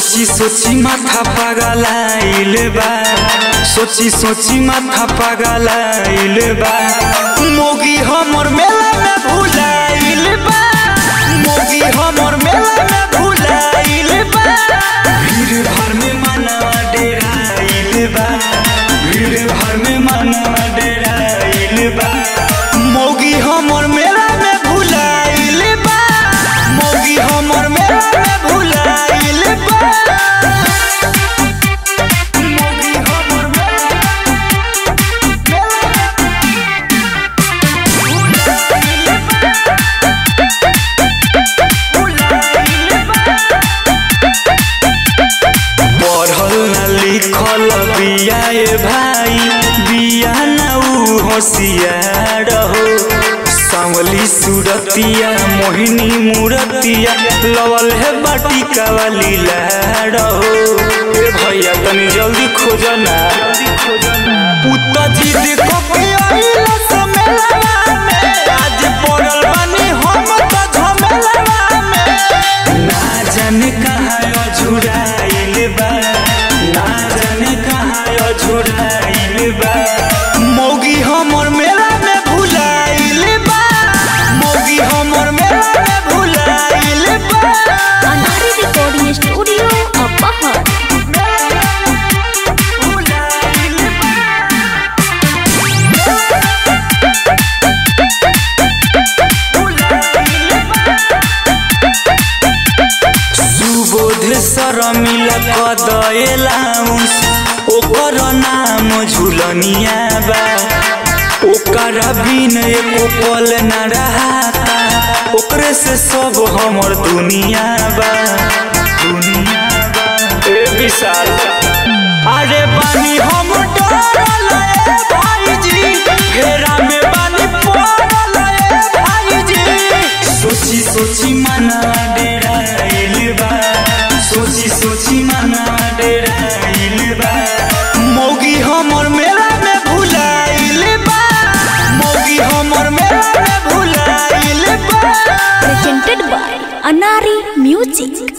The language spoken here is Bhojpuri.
सोची सोची माथा पगलाइल बा सोची सोची माथा पगलाइल बा मोगी हमर मेला में भुलाइल बा मोगी हमर मेला में भुलाइल बा भीड़ भर में मनवा डेराइल बा भीड़ भर में मनवा डेराइल बा मोगी हमर मेला में भुलाइल बा मोगी हमर मेला में भुलाइल बा मोगी हमर मेला पढ़ल न लिखल बिया ए भाई बिया न ऊ होशियार हो सांवली सूरतिया मोहिनी मूरतिया लवल है बाटी कावाली लाड़ हो ए भैया तनी जल्दी खोज ना पुता जी देखो के आइला समेलवा में आज पड़ल बानी हम त झमेलवा में ना जाने कहाँ अझुराइल बा ना जाने कहाँ अझुराइल बा मौगी हमर मेला में भुलाइल बा मौगी हमर मेला में भुलाइल बा अनारी रिकॉर्डिंग स्टूडियो अपहर भुलाइल बा सुबोध सर मिल कदलाउस ओकर नाम झुलनिया बा ओकर बिन एको पल न रहाता ओकरे से सब हमर दुनिया बा दुनिया बा ए विशाल अरे बानी हम डरल ए भाईजी घेरा में बानी पड़ल ए भाईजी सोची सोची मना डेराइल बा सोची सोची मना डेराइल बा मौगी हमर मेला में भुलाइल बा मौगी हमर मेला में भुलाइल बा presented by Anari Music.